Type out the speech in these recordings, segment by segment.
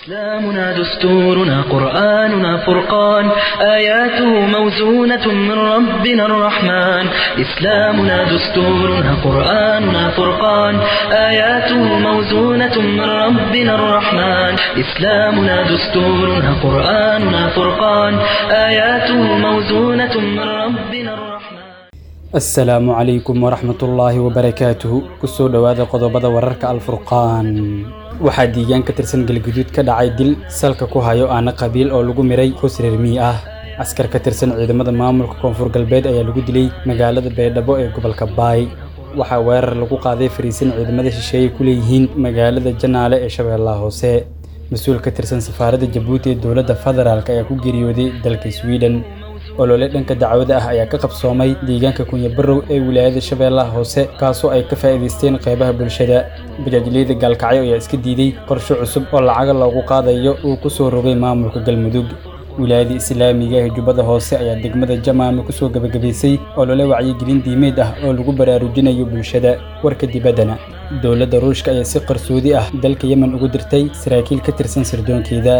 إسلامنا دستورنا قرآننا فرقان آياته موزونة من ربنا الرحمن إسلامنا دستورنا قرآننا فرقان آياته موزونة من ربنا الرحمن إسلامنا دستورنا قرآننا فرقان آياته موزونة من ربنا الرحمن asalaamu calaykum waraxmatullaahi wabarakaatuhu kusoo dhowaada qodobada wararka alfurqaan waxaa diigaan ka tirsan galguduud ka dhacay dil salka ku hayo aana qabiil oo lagu miray hoos reer mii ah askar ka tirsan ciidamada maamulka koonfur galbeed ayaa lagu dilay magaalada baydhabo ee gobolka baay waxaa weerar lagu qaaday fariisin ciidamada shisheeye ku leeyihiin magaalada janaale ee shabeellaha hoose mas-uul ka tirsan safaaradda jabuuti ee dowladda federaalk ayaa ku geeriyooday dalka sweden olole dhanka dacwada ah ayaa ka qabsoomay deegaanka kunyabarow ee wilaayada shabeellaha hoose kaasoo ay ka faa'iidaysteen qaybaha bulshada bajaajleyda gaalkacyo ayaa iska diiday qorshe cusub oo lacaga loogu qaadayo uu ku soo rogay maamulka galmudug wilaayada islaamiga ee jubbada hoose ayaa degmada jamaame kusoo gebagabaysay olole wacyigelin diimeed ah oo lagu baraarujinayo bulshada warka dibaddana dowladda ruushka ayaa si qarsoodi ah dalka yemen ugu dirtay saraakiil ka tirsan sirdoonkeeda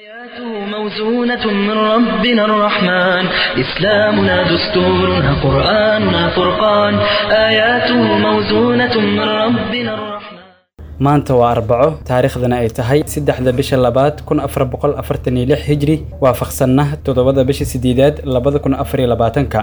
موزونة من ربنا الرحمن إسلامنا دستورنا قرآننا فرقان آياته موزونة من ربنا الرحمن maanta waa arbaco taariikhdana ay tahay saddexda bisha labaad kun afar boqol afartan iyo lix hijri waafaqsanna toddobada bisha sideedaad labada kun afar iyo labaatanka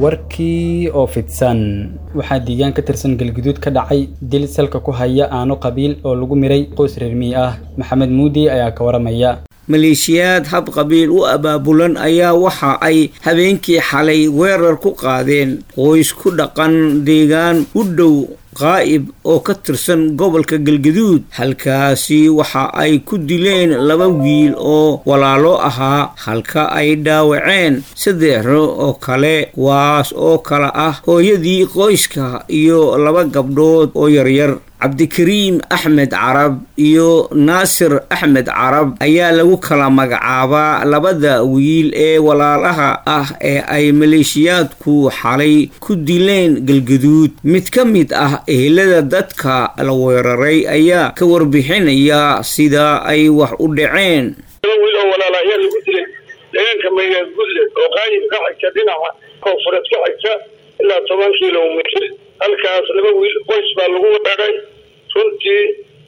warkii oo fidsan waxaa diigaan ka tirsan galguduud ka dhacay dil salka ku haya aano qabiil oo lagu miray qoys reermii ah maxamed muudi ayaa ka waramaya maleeshiyaad hab qabiil u abaabulan ayaa waxa ay habeenkii xalay weerar ku qaadeen qoys ku dhaqan deegaan u dhow qaa'ib oo ka tirsan gobolka galgaduud halkaasi waxa ay ku dileen laba wiil oo walaalo ahaa halka ay dhaawaceen saddexro oo kale kuwaas oo kale ah hooyadii qoyska iyo laba gabdhood oo yaryar cabdikariim axmed carab iyo naasir axmed carab ayaa lagu kala magacaabaa labada wiil ee walaalaha ah ee ay maleeshiyaadku xalay ku dileen galgaduud mid ka mid ah ehelada dadka la weeraray ayaa ka warbixinaya sida ay wax u dhaceen wiil oo walaala ayaa lagu dilay deegaanka maygaad gudle oo qaayib ka xigta dhinaca koonfureed ka xigta ilaa toban kilomitr halkaas laba wiil qoys baa lagu weeray runtii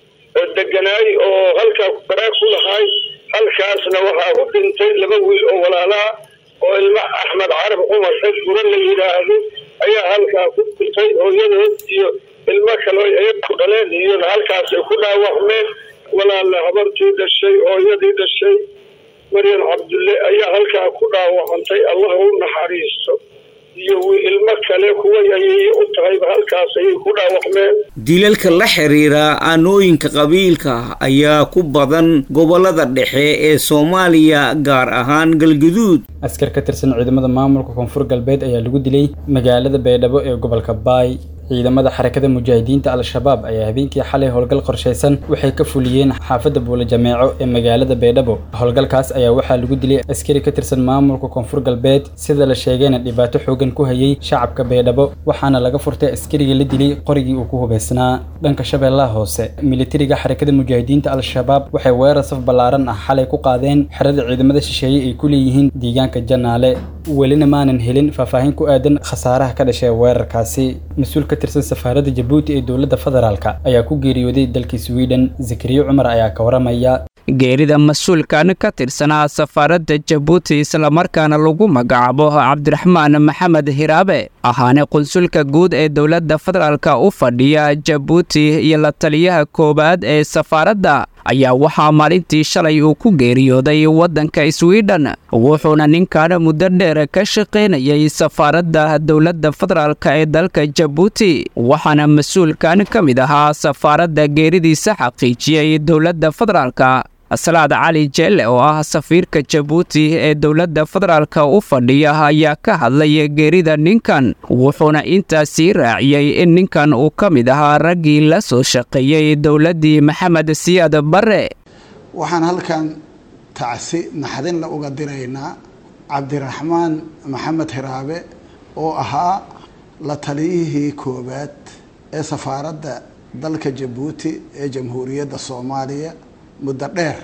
deganaay oo halkaa baraag ku lahaay halkaasna waxaa ku dhintay laba wiil oo walaalaha oo ilma axmed carab cumar xed gura la yidhaahdo ayaa halkaa ku dhintay hooyadood iyo ilmo kale ay ku dhaleen iyona halkaas ay ku dhaawacmeen walaala habartii dhashay hooyadii dhashay maryam cabdulle ayaa halkaa ku dhaawacantay allah u naxariisto iyo ilmo kale kuwa ayay u tahayba halkaas ayay ku dhaawacmeen dilalka la xiriira aanooyinka qabiilka ayaa ku badan gobolada dhexe ee soomaaliya gaar ahaan galguduud askar ka tirsan ciidamada maamulka koonfur galbeed ayaa lagu dilay magaalada baydhabo ee gobolka baay ciidamada xarakada mujaahidiinta al-shabaab ayaa habeenkii xalay howlgal qorshaysan waxay ka fuliyeen xaafadda buula jameeco ee magaalada baydhabo howlgalkaas ayaa waxaa lagu dilay askari ka tirsan maamulka koonfur galbeed sida la sheegayna dhibaato xoogan ku hayay shacabka baydhabo waxaana laga furtay askariga la dilay qorigii uu ku hubaysnaa dhanka shabeellaha hoose militariga xarakada mujaahidiinta al-shabaab waxay weerar saf ballaaran ah xalay ku qaadeen xerada ciidamada shisheeye ay ku leeyihiin deegaanka janaale welina maanan helin faahfaahin ku aadan khasaaraha ka dhashay weerarkaasi mas-uul ka tirsan safaaradda jabuuti ee dowladda federaalk ayaa ku geeriyooday dalka sweden zakariya cumar ayaa ka waramaya geerida mas-uulkan ka tirsanaa safaaradda jabuuti islamarkaana lagu magacaabo cabdiraxmaan maxamed hiraabe ahaana qunsulka guud ee dowladda federaalk u fadhiya jabuuti iyo la taliyaha koowaad ee safaaradda ayaa waxaa maalintii shalay uu ku geeriyooday waddanka sweden wuxuuna ninkan muddo dheer ka shaqaynayay safaaradda dowladda federaalk ee dalka jabuuti waxaana mas-uulkan ka mid ahaa safaaradda geeridiisa xaqiijiyey dowladda federaalk salaad cali jeelle oo ah safiirka jabuuti ee dowladda federaalk u fadhiya ayaa ka hadlaya geerida ninkan wuxuuna intaasii raaciyey in ninkan uu ka mid ahaa raggii la soo shaqeeyey dowladdii maxamed siyaad barre waxaan halkan tacsi naxdinla uga diraynaa cabdiraxmaan maxamed hiraabe oo ahaa la taliyihii koowaad ee safaaradda dalka jabuuti ee jamhuuriyadda soomaaliya muddo dheer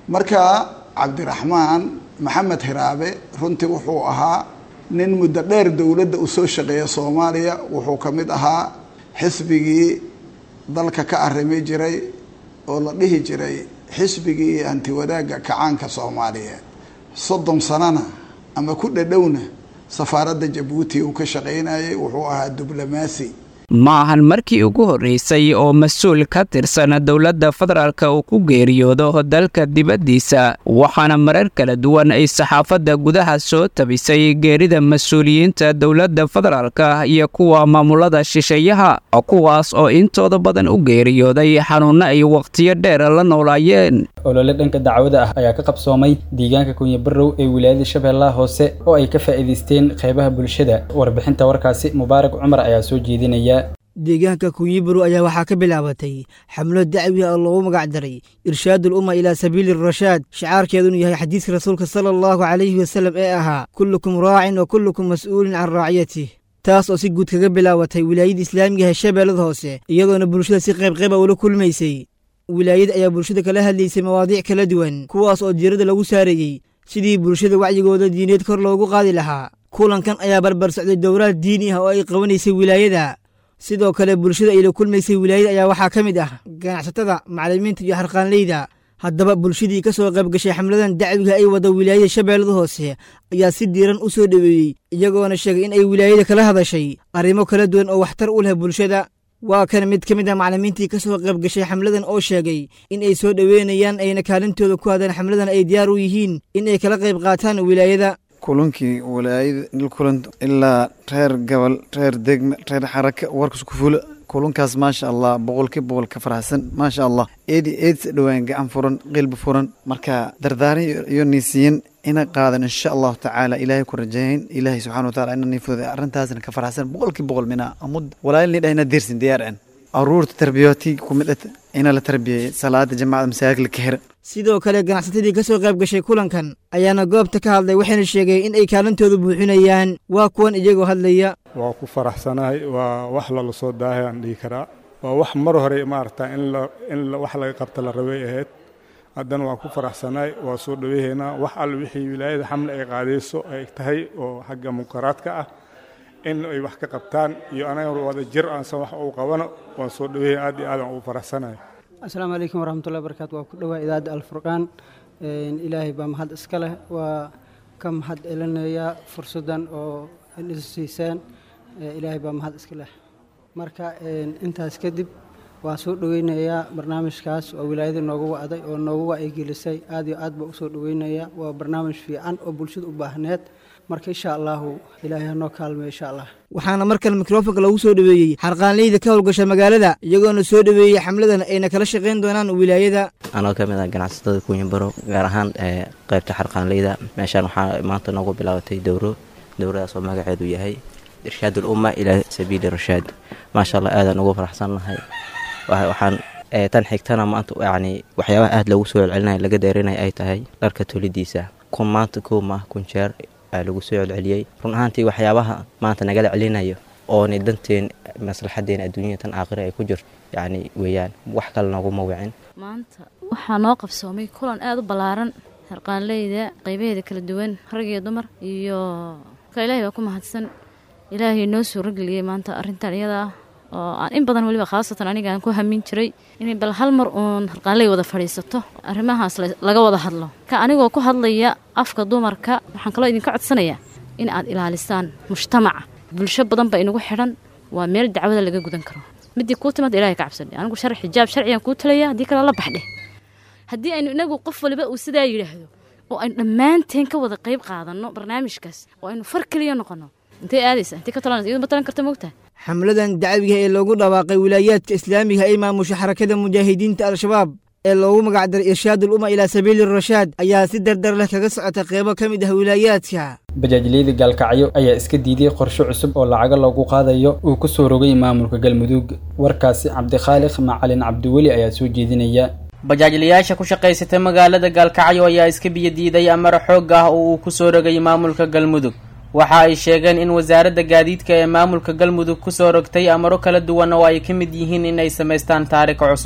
marka cabdiraxmaan maxamed hiraabe runtii wuxuu ahaa nin muddo dheer dowladda u soo shaqeeya soomaaliya wuxuu ka mid ahaa xisbigii dalka ka arrimi jiray oo la dhihi jiray xisbigii hantiwadaagga kacaanka soomaaliyeed soddon sanana ama ku dhadhowna safaaradda jabuuti uu ka shaqaynayay wuxuu ahaa diblomaasi ma ahan markii ugu horreysay oo mas-uul ka tirsan dowladda federaalka uu ku geeriyoodo dalka dibaddiisa waxaana marar kala duwan ay saxaafadda gudaha soo tabisay geerida mas-uuliyiinta dowladda federaalka iyo kuwa maamulada shisheeyaha kuwaas oo intooda badan u geeriyooday xanuunno ay wakhtiyo dheer la noolaayeen olole dhanka dacwada ah ayaa ka qabsoomay deegaanka kunyabarow ee wilaayada shabeellaha hoose oo ay ka faa'iidaysteen qeybaha bulshada warbixinta warkaasi mubaarak cumar ayaa soo jeedinaya deegaanka kunyibarow ayaa waxaa ka bilaabatay xamlo dacwi ah oo loogu magac daray irshaadul umma ilaa sabiili rashaad shicaarkeedunu yahay xadiiska rasuulka sala allahu calayhi wasallam ee ahaa kullukum raacin wa kullukum mas'uulin can raaciyatih taas oo si guud kaga bilaabatay wilaayada islaamiga ee shabeellada hoose iyadoona bulshada si qaybqayba ula kulmaysay wilaayada ayaa bulshada kala hadlaysay mawaadiic kala duwan kuwaas oo diiradda lagu saareeyey sidii bulshada wacyigooda diineed kor loogu qaadi lahaa kulankan ayaa barbar socday dowraad diini ah oo ay qabanaysay wilaayada sidoo kale bulshada ay la kulmaysay wilaayada ayaa waxaa ka mid ah ganacsatada macallimiinta iyo harqaanleyda haddaba bulshadii ka soo qayb gashay xamladan dacwiga ay wada wilaayada shabeellada hoose ayaa si diiran u soo dhoweeyey iyagoona sheegay in ay wilaayada kala hadashay arrimo kala duwan oo waxtar u leh bulshada waa kan mid ka mid ah macallimiintii ka soo qayb gashay xamladan oo sheegay in ay soo dhoweynayaan ayna kaalintooda ku hadaan xamladan ay diyaar u yihiin in ay kala qayb qaataan wilaayada kulankii walaayada kulan ilaa reer gobol reer degme reer xaraka warkas ku fula kulankaas maasha allah boqolkii boqol ka faraxsan maasha allah eedi eedsa dhowaan gacan furan qilbi furan marka dardaaran iyo niisiyin ina qaadan insha allahu tacaala ilaahay ku rajayn ilaahay subxana wataala ina niifooda arrintaasna ka faraxsan boqolkii boqol mina amud walaalni dhahina diirsin diyaar an aruurta tarbiyootii kumid ina la tarbiyey salaada jamaacada masaajid la ka hira sidoo kale ganacsatadii ka soo qayb gashay kulankan ayaana goobta ka hadlay waxayna sheegeen in ay kaalintooda buuxinayaan waa kuwan iyagoo hadlaya waa ku faraxsanahay waa wax lala soo daahay aan dhihi karaa waa wax mar hore maaragta in la in wax laga qabta la rabay ahayd haddana waa ku faraxsanahay waa soo dhaweehaynaa wax alle wixii wilaayada xamle ay qaadayso ay tahay oo xagga munkaraadka ah in ay wax ka qabtaan iyo anaga wada jir aansan wax uu qabano waan soo dhaweehay aad iyo aadaan ugu faraxsanahay asalaamu calaykum waraxmatullahi barakaatu waa ku dhowaa idaacadda alfurqaan ilaahay baa mahad iska leh waa ka mahad celinayaa fursaddan oo is siiseen ilaahay baa mahad iska leh marka intaas kadib waa soo dhoweynayaa barnaamijkaas oo wilaayada noogu wacday oo noogu wacyigelisay aad iyo aad baa usoo dhoweynayaa waa barnaamij fiican oo bulshada u baahneed marka insha allahu ilaahay hanoo kaalmeyo insha allah waxaana markale mikrofonka lagu soo dhoweeyey xarqaanleyda ka howlgasha magaalada iyagoona soo dhoweeyey xamladan ayna kala shaqayn doonaan wilaayada anoo ka mid ah ganacsatada kuunyabaro gaar ahaan qaybta xarqaanleyda meeshaan waxaa maanta noogu bilaabatay dowro dowradaas oo magaceedu yahay irshaad ulumma ilaa sabiili rashaad maasha allah aadaan ugu faraxsannahay waxaan tan xigtana maanta yacni waxyaabaha aada loogu soo celcelinaya laga deerinaya ay tahay dharka tolidiisa kun maanta kow maah kun jeer lagu soo celceliyey run ahaantii waxyaabaha maanta nagala celinayo oona danteen maslaxadeena adduunyada tan aakhira ay ku jirto yacni weeyaan wax kale nooguma wicin maanta waxaa noo qabsoomay kulan aada u ballaaran harqaanleyda qaybaheeda kala duwan rag iyo dumar iyo ka ilaahay baa ku mahadsan ilaahay noo suurageliyey maanta arrintan iyada ah oo aan in badan weliba khaasatan aniga aan ku hamin jiray inay bal hal mar uun harqaanley wada fadhiisato arrimahaas laga wada hadlo ka anigoo ku hadlaya afka dumarka waxaan kaloo idinka codsanayaa in aad ilaalisaan mujtamaca bulsho badan ba inagu xidhan waa meel dacwada laga gudan karo midii kuu timaad ilahay ka cabsadhe anigu shar xijaab sharcigan kuu talaya haddii kale la baxdhe haddii aynu inagu qof waliba uu sidaa yidhaahdo oo aynu dhammaanteen ka wada qayb qaadanno barnaamijkaas oo aynu far keliya noqonno intay aadaysa intay ka talanaysa iyadu ma talan karta moogtaha xamladan dacwiga ee loogu dhawaaqay wilaayaadka islaamiga ay maamusha xarakada mujaahidiinta al-shabaab ee loogu magacdaray irshaadul umma ilaa sabiili rashaad ayaa si dardar leh kaga socota qeybo ka mid ah wilaayaadka bajaajleyda gaalkacyo ayaa iska diiday qorshe cusub oo lacago loogu qaadayo uu ku soo rogay maamulka galmudug warkaasi cabdikhaaliq macalin cabdiweli ayaa soo jeedinaya bajaajlayaasha ku shaqaysata magaalada gaalkacyo ayaa iska biyadiiday amar xoog ah oo uu ku soo rogay maamulka galmudug waxa ay sheegeen in wasaaradda gaadiidka ee maamulka galmudug kusoo rogtay amaro kala duwan oo ay ka mid yihiin in ay samaystaan taarika cusub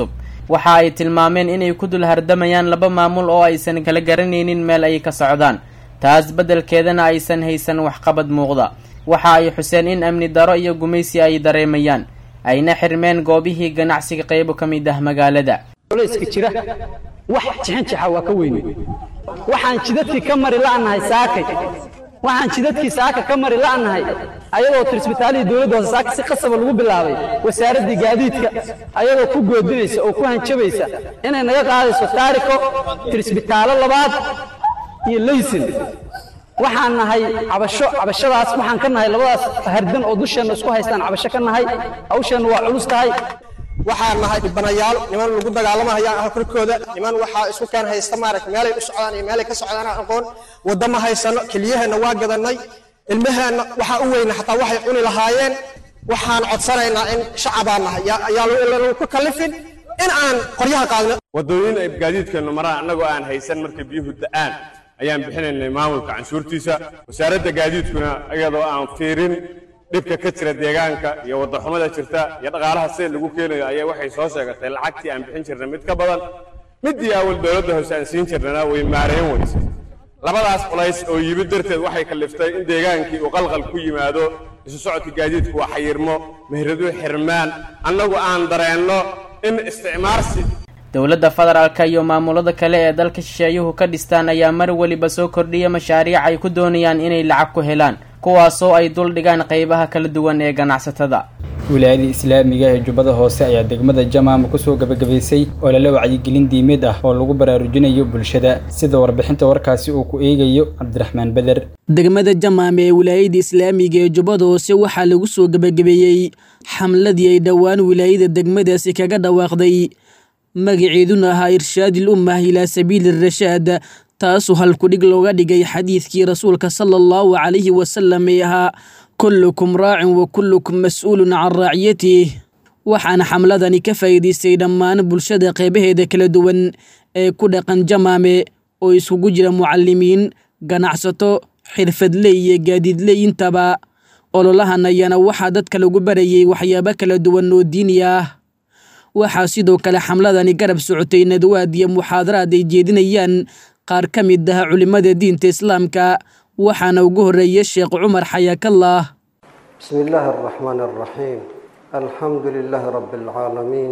waxa ay tilmaameen inay ku dul hardamayaan laba maamul oo aysan kala garanaynin meel ay ka socdaan taas beddelkeedana aysan haysan waxqabad muuqda waxa ay xuseen in amni daro iyo gumaysi ay dareemayaan ayna xirmeen goobihii ganacsiga qaybo ka mid ah magaalada culayska jira wax jixinjixa waa ka weyne waxaan jidadkii ka mari la'nahay saakay waxaan jidadkii saaka ka mari la'nahay ayadoo tirsbitaalihii dowladda hoose saaka si qasaba lagu bilaabay wasaaraddii gaadiidka ayadoo ku goodinaysa oo ku hanjabaysa inay naga qaadayso taariko tirsbitaalo labaad iyo laysin waxaan nahay cabasho cabashadaas waxaan ka nahay labadaas hardan oo dusheenna isku haystaan cabasho ka nahay hawsheenna waa culus tahay waxaan nahay dhibanayaal niman lagu dagaalamahaya halkorkooda niman waxaa isku keen haysta maaragta meelay u socdaan iyo meelay ka socdaan aan aqoon waddo ma haysano keliyaheenna waa gadannay ilmaheenna waxaa u weyna xataa waxay cuni lahaayeen waxaan codsanaynaa in shacabaan nahay yaa lagu ku kallifin in aan qoryaha qaadno waddooyin ay gaadiidkeennu maraan annagoo aan haysan markay biyuhu da'aan ayaan bixinaynay maamulka canshuurtiisa wasaaradda gaadiidkuna iyadoo aan fiirin dhibka ka jira deegaanka iyo waddaxumada jirta iyo dhaqaalaha sida lagu keenayo ayaa waxay soo sheegatay lacagtii aan bixin jirnay mid ka badan middii awal dowladda hoose aan siin jirnana way maareen weyse labadaas culays oo yimid darteed waxay kalliftay in deegaankii uu qalqal ku yimaado isu socodka gaadiidku waa xayirmo meheradu xirmaan annagu aan dareenno in isticmaarsi dowladda federaalka iyo maamulada kale ee dalka shisheeyuhu ka dhistaan ayaa mar weliba soo kordhiya mashaariic ay ku doonayaan inay lacag ku helaan kuwaasoo ay dul dhigaan qaybaha kala duwan ee ganacsatada wilaayada islaamiga ee jubbada hoose ayaa degmada jamaama kusoo gabagabaysay oo lala wacyigelin diimeed ah oo lagu baraarujinayo bulshada sida warbixinta warkaasi uu ku eegayo cabdiraxmaan beder degmada jamaama ee wilaayada islaamiga ee jubbada hoose waxaa lagu soo gabagabeeyey xamladii ay dhowaan wilaayada degmadaasi kaga dhawaaqday magaceeduna ahaa irshaadil ummah ilaa sabiili rashaad taasoo halkudhig looga dhigay xadiidkii rasuulka sala allahu calayhi wasalam ee ahaa kullukum raacin wa kullukum mas-uulun can raaciyatih waxaana xamladani ka faa'iidaystay dhammaan bulshada qeybaheeda kala duwan ee ku dhaqan jamaame oo iskugu jira mucalimiin ganacsato xirfadley iyo gaadiidley intaba ololahan ayaana waxaa dadka lagu barayay waxyaabo kala duwan oo diini ah waxaa sidoo kale xamladani garab socotay nadwaad iyo muxaadaraad ay jeedinayaan qaar ka mid ah culimmada diinta islaamka waxaana ugu horreeyay sheekh cumar xayaakallah bismi illaahi araxmaani araxiim alxamdu lilaahi rabbi alcaalamiin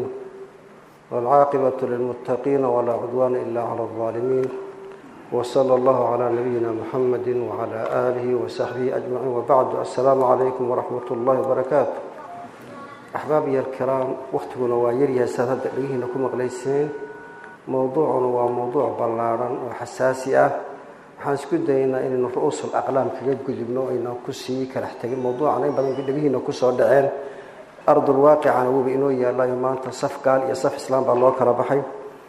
waalcaaqibatu lilmuttaqiina walaa cudwaana ila cala aldaalimiin wsala allahu calaa nabiyina muxamadi wacala aalihi wasaxbihi ajmaciin wabacdu assalaamu calaykum waraxmat ullahi wabarakaatu axbaabiya alkiraam wakhtiguna waa yaryahay saad hadda dhegihiina ku maqlayseen mowduucuna waa mowduuc ballaadhan oo xasaasi ah waxaan isku dayaynaa inaynu ru-uusul aqlaam kaga gudubno aynaan ku sii kalax tegin mowduucan in badan dhegihiina kusoo dhaceen ardul waaqicana wuba inoo yaalayo maanta saf gaal iyo saf islaam baa loo kala baxay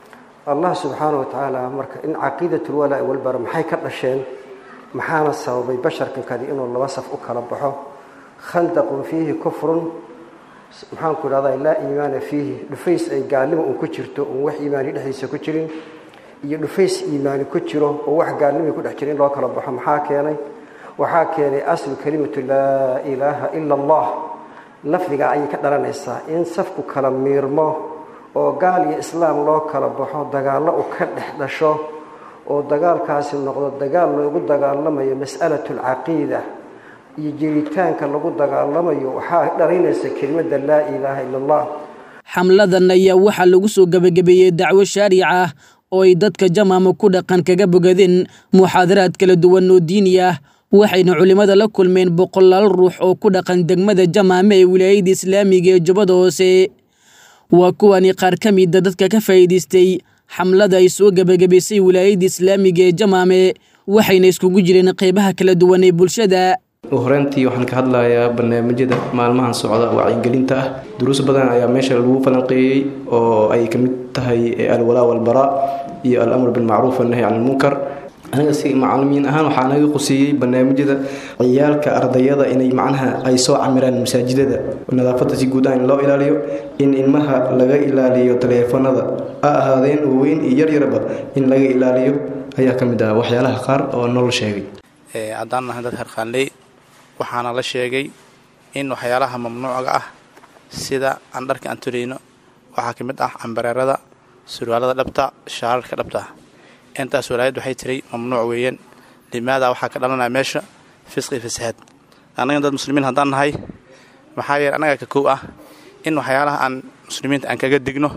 allah subxaana watacaala marka in caqiidatulwalaa walbara maxay ka dhasheen maxaana sababay basharkan kadi inuu laba saf u kala baxo khandaqun fiihi kufrun maxaanku idhahdaa laa iimaana fiihi dhufays ay gaalnimo un ku jirto un wax iimaani dhexdiisa ku jirin iyo dhufays iimaani ku jiro oo wax gaalnimay ku dhex jira in loo kala baxo maxaa keenay waxaa keenay aslu kelimatu laa ilaaha ila allah lafdigaa ayay ka dhalanaysaa in safku kala miirmo oo gaal iyo islaam loo kala baxo dagaallo u ka dhex dhasho oo dagaalkaasi noqdo dagaal loogu dagaalamayo mas'alatu alcaqiida iyo jiritaanka lagu dagaalamayo waxaa dhalaynaysa kelimadda laa ilaaha ila allah xamladan ayaa waxaa lagu soo gebagabeeyey dacwo shaaric ah oo ay dadka jamaama ku dhaqan kaga bogadeen muxaadaraad kala duwan oo diini ah waxayna culimmada la kulmeen boqolaal ruux oo ku dhaqan degmada jamaame ee wilaayada islaamiga ee jubbada hoose waa kuwani qaar ka mida dadka ka faa'iidaystay xamlada ay soo gebagabaysay wilaayada islaamiga ee jamaame waxayna iskugu jireen qeybaha kala duwan ee bulshada horeyntii waxaan ka hadlayaa barnaamijyada maalmahan socda wacyigelinta ah duruus badan ayaa meesha lagu falanqeeyey oo ay ka mid tahay alwalaa walbaraa iyo alamr bilmacruuf annahy can ilmunkar aniga si macalimiin ahaan waxaa naga quseeyey barnaamijyada ciyaalka ardayada inay macnaha ay soo camiraan masaajidada nadaafadda si guud ah in loo ilaaliyo in ilmaha laga ilaaliyo taleefanada ha ahaadeen waaweyn iyo yaryarba in laga ilaaliyo ayaa ka mid ah waxyaalaha qaar oo nolol sheegay haddaan nahay dad harqaanley waxaana la sheegay in waxyaalaha mamnuucga ah sida aan dharka aan turayno waxaa ka mid ah cambareerada surwaalada dhabta shaararka dhabta intaas walaayad waxay tiray mamnuuc weeyaan limaada waxaa ka dhalanaya meesha fisqi fasahaad annagan dad muslimiin haddaan nahay maxaa yeele annaga ka kow ah in waxyaalaha aan muslimiinta aan kaga digno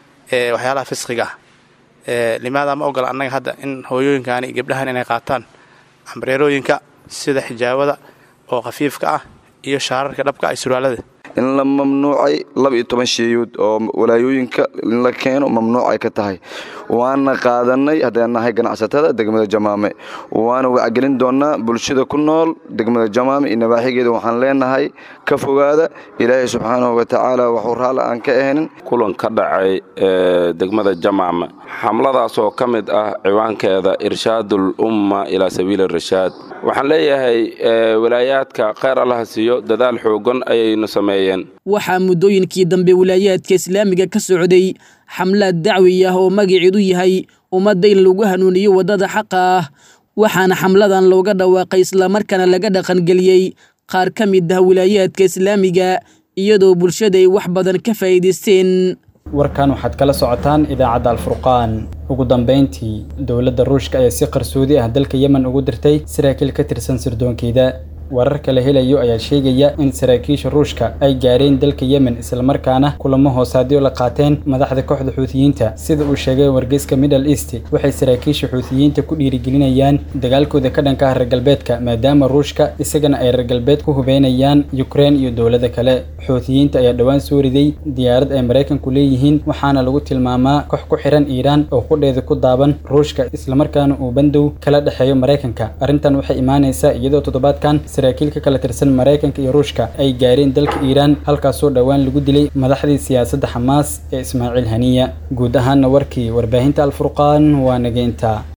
ee waxyaalaha fisqiga ah limaada ma ogola annaga hadda in hooyooyinkaani iyo gabdhahan inay qaataan cambareerooyinka sida xijaabada oo khafiifka ah iyo shaararka dhabka ah surwaalada in la mamnuucay laba iyo toban sheeyood oo walaayooyinka in la keeno mamnuucay ka tahay waana qaadanay haddaan nahay ganacsatada degmada jamaame waana wacgelin doonnaa bulshada ku nool degmada jamaame iyo nabaaxigeeda waxaan leenahay ka fogaada ilaahay subxaanahu watacaala waxuu raalli aan ka ahaynin kulan ka dhacay ee degmada jamaame xamladaasoo ka mid ah ciwaankeeda irshaadul umma ilaa sabiili rashaad waxaan leeyahay walaayaadka kheyr allaha siiyo dadaal xoogan ayaynu sameeyeen waxaa muddooyinkii dambe wilaayaadka islaamiga ka socday xamlaad dacwi ah oo magaceedu yahay ummadda in lagu hanuuniyo waddada xaqa ah waxaana xamladan looga dhawaaqay islamarkaana laga dhaqangeliyey qaar ka mid ah wilaayaadka islaamiga iyadoo bulshada ay wax badan ka faa'iidaysteen warkan waxaad kala socotaan idaacadda alfurqaan ugu dambayntii dowladda ruushka ayaa si qarsoodi ah dalka yemen ugu dirtay saraakiil ka tirsan sirdoonkeeda wararka la helayo ayaa sheegaya in saraakiisha ruushka ay gaareen dalka yemen islamarkaana kulamo hoosaadyo la qaateen madaxda kooxda xuutiyiinta sida uu sheegay wargeyska middle east waxay saraakiisha xuutiyiinta ku dhiirigelinayaan dagaalkooda ka dhanka ah reer galbeedka maadaama ruushka isagana ay reer galbeed ku hubeynayaan yukrein iyo dowlada kale xuutiyiinta ayaa dhowaan soo riday diyaarad ay maraykanku leeyihiin waxaana lagu tilmaamaa koox ku xiran iiraan oo qudheeda ku daaban ruushka islamarkaana uu bandow kala dhexeeyo maraykanka arrintan waxay imaanaysaa iyadoo toddobaadkan saraakiil ka kala tirsan maraykanka iyo ruushka ay gaareen dalka iiraan halkaasoo dhowaan lagu dilay madaxdii siyaasadda xamaas ee ismaaciil haniya guud ahaanna warkii warbaahinta alfurqaan waa nageynta